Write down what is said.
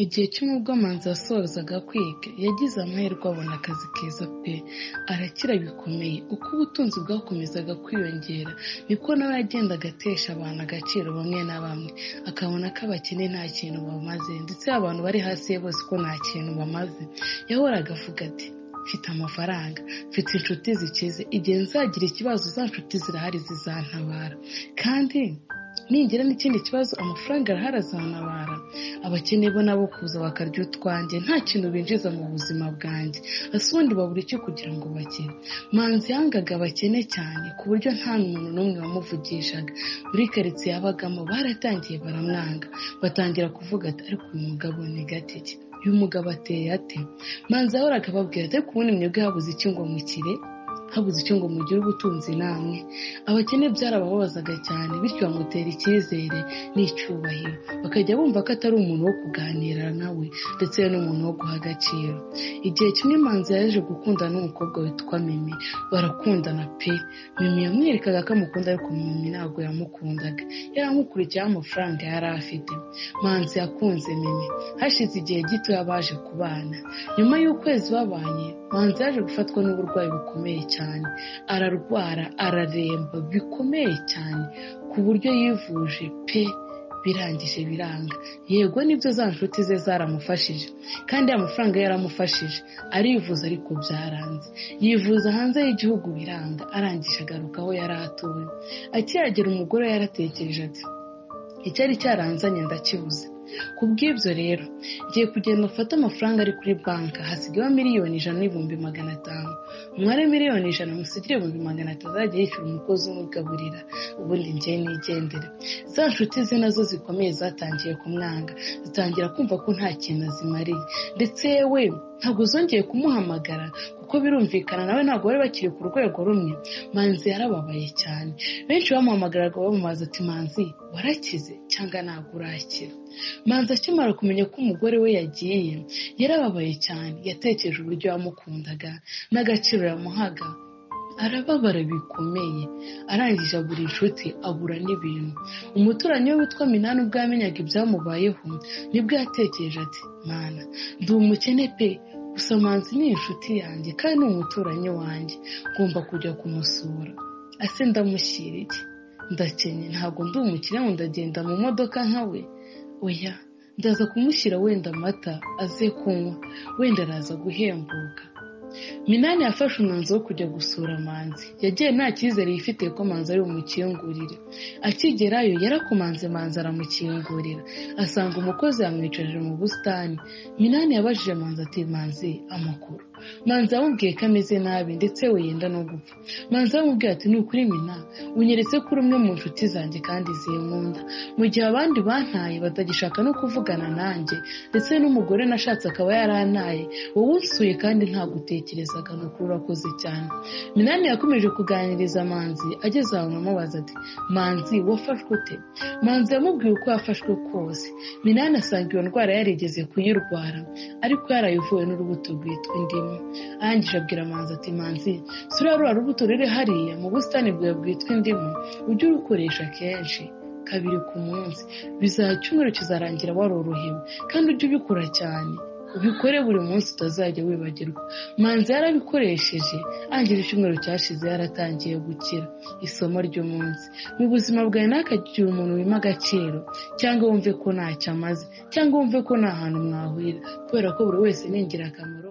Igihe kimwe ubwo Manzi yasozaga kwiga, yagize amahirwe abona akazi keza pe arakira bikomeye. Uko ubutunzi bwakomezaga kwiyongera, niko nawe yagendaga atesha abantu agaciro bamwe na bamwe, akabona ko abakene nta kintu bamaze ndetse abantu bari hasi ye bose ko nta kintu bamaze. Yahoraga avuga ati mfite amafaranga, mfite inshuti zikize, igihe nzagira ikibazo za nshuti zirahari zizantabara kandi ningira n'ikindi kibazo amafaranga arahari azantabara, abakene bo nabo kuza bakarya utwanjye nta kintu binjiza mu buzima bwanjye, ese ubundi babura iki kugira ngo bakire? Manzi yangaga abakene cyane ku buryo nta muntu n'umwe wamuvugishaga, muri karitsiye yabagamo baratangiye baramwanga, batangira kuvuga ati ariko uyu mugabo ni gatike, uyu mugabo ateye ate? Manzi yahoraga ababwira ati ariko ubundi mwebwe habuze iki ngo mukire? habuze icyo ngo mugire ubutunzi namwe abakene byarabababazaga cyane bityo bamutera icyizere n'icyubahiro bakajya bumva ko atari umuntu wo kuganira nawe ndetse n'umuntu wo guha agaciro igihe kimwe manzi yaje gukundana n'umukobwa witwa mimi barakundana pe mimi yamwerekaga ko amukunda ariko mimi ntabwo yamukundaga yaramukurikiyeho amafaranga yari afite manzi yakunze mimi hashize igihe gito baje kubana nyuma y'ukwezi babanye manzi yaje gufatwa n'uburwayi bukomeye cyane ararwara araremba bikomeye cyane ku buryo yivuje pe birangije biranga yego nibyo za nshuti ze zaramufashije kandi amafaranga yaramufashije arivuza ariko byaranze yivuza hanze y'igihugu biranga arangije agaruka aho yari atuwe akihagera umugore yaratekereje ati icyari cyaranzanye ndakibuze ku bw'ibyo rero ngiye kugenda mfate amafaranga ari kuri banki hasigayeho miliyoni ijana n'ibihumbi magana atanu umware miliyoni ijana musigire ibihumbi magana atatu azajya yishyura umukozi umugaburira ubundi ngiye nigendere za nshuti ze nazo zikomeye zatangiye kumwanga zitangira kumva ko nta kintu azimariye ndetse yewe ntabwo zongeye kumuhamagara kuko birumvikana nawe ntabwo bari bakiri ku rwego rumwe manzi yarababaye cyane benshi bamuhamagaraga bamubaza ati manzi warakize cyangwa ntabwo urakira manzi akimara kumenya ko umugore we yagiye yarababaye cyane yatekereje uburyo yamukundaga n'agaciro yamuhaga arababara bikomeye arangije abura inshuti abura n'ibintu umuturanyi we witwa minani ubwo yamenyaga ibyamubayeho nibwo yatekereje ati mana ndi umukene pe gusa manzi ni inshuti yanjye kandi ni umuturanyi wanjye ngomba kujya kumusura ase ndamushyira iki ndakennye ntabwo ndi umukire ngo ndagenda mu modoka nka we oya ndaza kumushyira wenda amata aze kunywa wenda araza guhembuka minani yafashe umwanzuro wo kujya gusura manzi yagiye nta cyizere yifitiye ko manzi ari bumukingurire akigerayo yarakomanze manzi aramukingurira asanga umukozi yamwicaje mu busitani minani yabajije manzi ati manzi amakuru manzi yamubwiye ko ameze nabi ndetse we yenda no gupfa manzi yamubwiye ati ni ukuri mina unyeretse ko uri umwe mu nshuti zanjye kandi zinkunda mu gihe abandi bantaye batagishaka no kuvugana nanjye ndetse n'umugore nashatse akaba yarantaye wowe unsuye kandi ntabwo utekerezaga ni ukuri urakoze cyane minani yakomeje kuganiriza manzi ageze ahantu amubaza ati manzi wafashwe ute manzi yamubwiye uko yafashwe kose minani asanga iyo ndwara yarigeze kuyirwara ariko yarayivuwe n'urubuto rwitwa indimu arangije abwira manzi ati manzi sura rura rubuto ruri hariya mu busitani bwawe bwitwa indimu ujye urukoresha kenshi kabiri ku munsi bizaba icyumweru kizarangira warorohewe kandi ujye ubikora cyane ubikore buri munsi utazajya wibagirwa manzi yarabikoresheje angira icyumweru cyashize yaratangiye gukira isomo ry'umunsi mu buzima bwawe ntakagira umuntu wima agaciro cyangwa wumve ko ntacyo amaze cyangwa wumve ko nta hantu mwahurira kubera ko buri wese ni ingirakamaro